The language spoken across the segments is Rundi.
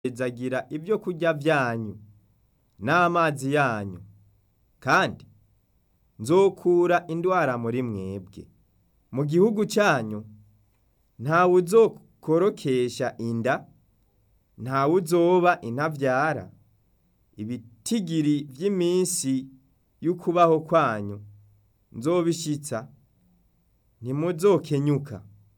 nzohezagira ibyo kurya byanyu n'amazi yanyu kandi nzokura indwara muri mwebwe mu gihugu cyanyu ntawe uzokorokesha inda ntawe uzoba intavyara ibitigiri vy'iminsi y'ukubaho kwanyu nzobishitsa ntimuzokenyuka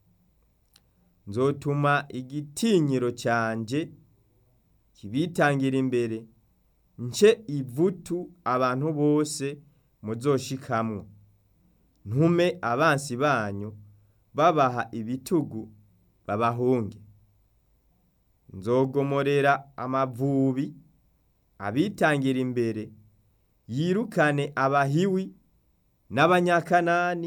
nzotuma igitinyiro canje kibitangira imbere nce ivutu abantu bose muzoshikamwo ntume abansi banyu babaha ibitugu babahunge nzogomorera amavubi abitangira imbere yirukane abahiwi n'abanyakanani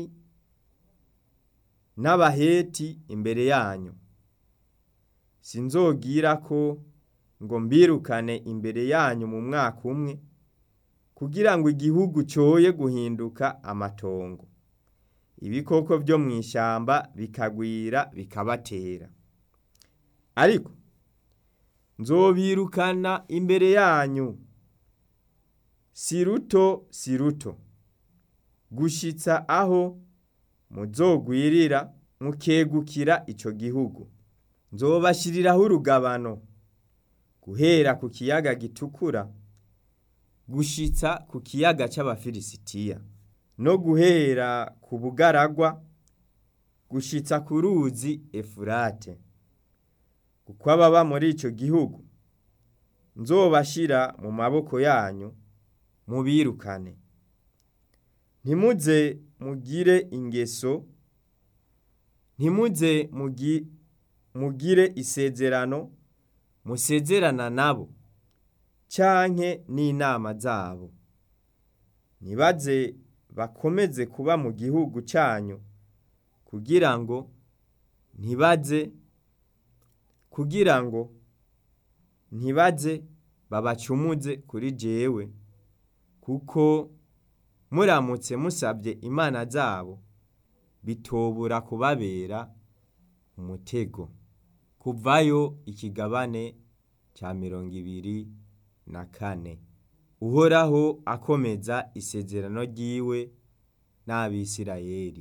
n'abaheti imbere yanyu sinzogira ko ngo mbirukane imbere yanyu mu mwaka umwe kugira ngo igihugu coye guhinduka amatongo ibikoko vyo mw'ishamba bikagwira bikabatera ariko nzobirukana imbere yanyu si ruto si ruto gushitsa aho muzogwirira mukegukira ico gihugu nzobashiriraho urugabano guhera ku kiyaga gitukura gushitsa ku kiyaga c'abafilisitiya no guhera ku bugaragwa gushitsa ku ruzi efurate kuko ababa muri ico gihugu nzobashira mu maboko yanyu mubirukane ntimuze mugire ingeso ntimuze mugi- mugire isezerano musezerana nabo canke n'inama zabo nibaze bakomeze kuba mu gihugu canyu kugira ngo ntibaze kugira ngo ntibaze babacumuze kuri jewe kuko muramutse musabye imana zabo bitobura kubabera umutego kuvayo ikigabane ca mirongo ibiri na kane uhoraho akomeza isezerano ryiwe n'abisirayeli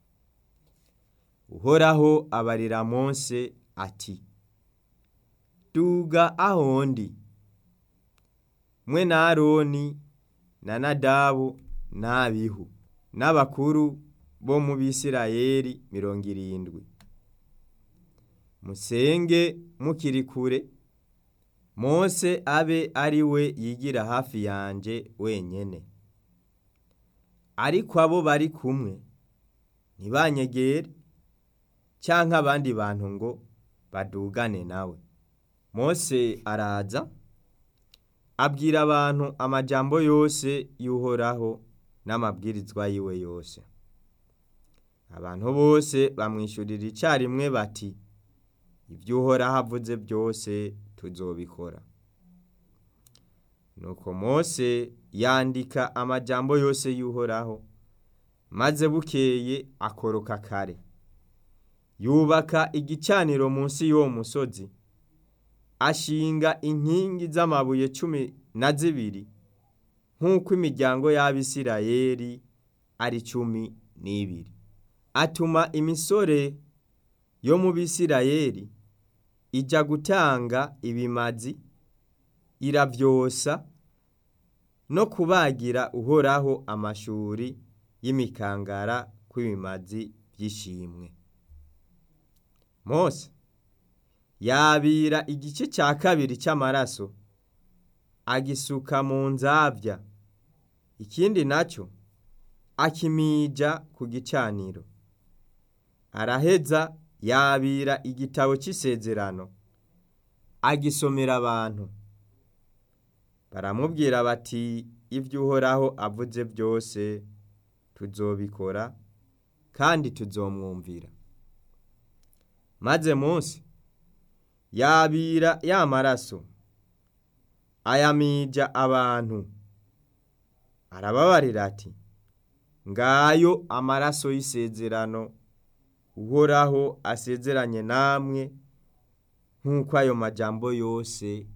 uhoraho abarira mose ati duga ahondi mwe na aroni na nadabu n'abihu n'abakuru bo mu bisirayeli mirongo irindwi musenge mukiri kure mose abe ari we yigira hafi yanje wenyene ariko abo bari kumwe ntibanyegere canke abandi bantu ngo badugane nawe mose araza abwira abantu amajambo yose y'uhoraho n'amabwirizwa yiwe yose abantu bose bamwishurira icarimwe bati ibyo uhoraho avuze byose tuzobikora nuko mose yandika amajambo yose y'uhoraho maze bukeye akoroka kare yubaka igicaniro munsi y'uwo musozi ashinga inkingi z'amabuye cumi na zibiri nk'uko imiryango y'abisirayeli ari cumi n'ibiri atuma imisore yo mu bisirayeli ija gutanga ibimazi iravyosa no kubagira uhoraho amashuri y'imikangara kw'ibimazi vy'ishimwe mose yabira igice ca kabiri c'amaraso agisuka mu nzavya ikindi naco akimija ku gicaniro araheza yabira igitabo c'isezerano agisomera abantu baramubwira bati ibyo uhoraho avuze byose tuzobikora kandi tuzomwumvira maze munsi yabira ya maraso ayamija abantu arababarira ati ngayo amaraso y'isezerano uhoraho asezeranye namwe nk'uko ayo majambo yose